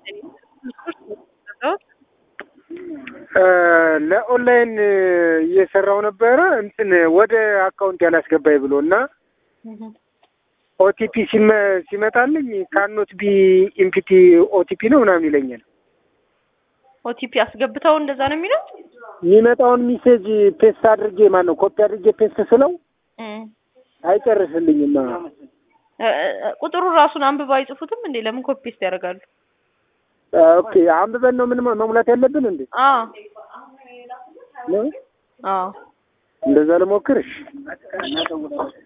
ለኦንላይን እየሰራው ነበረ እንትን ወደ አካውንት ያላስገባኝ ብሎ እና ኦቲፒ ሲመጣልኝ ካኖት ቢ ኢምፒቲ ኦቲፒ ነው ምናምን ይለኛል። ኦቲፒ አስገብተው እንደዛ ነው የሚለው። የሚመጣውን ሚሴጅ ፔስት አድርጌ ማን ነው ኮፒ አድርጌ ፔስት ስለው አይጨርስልኝም። ቁጥሩ ራሱን አንብበው አይጽፉትም እንዴ? ለምን ኮፒ ፔስት ያደርጋሉ? ኦኬ አንብበን ነው ምን መሙላት ያለብን እንዴ? አዎ ነው አዎ እንደዛ ልሞክርሽ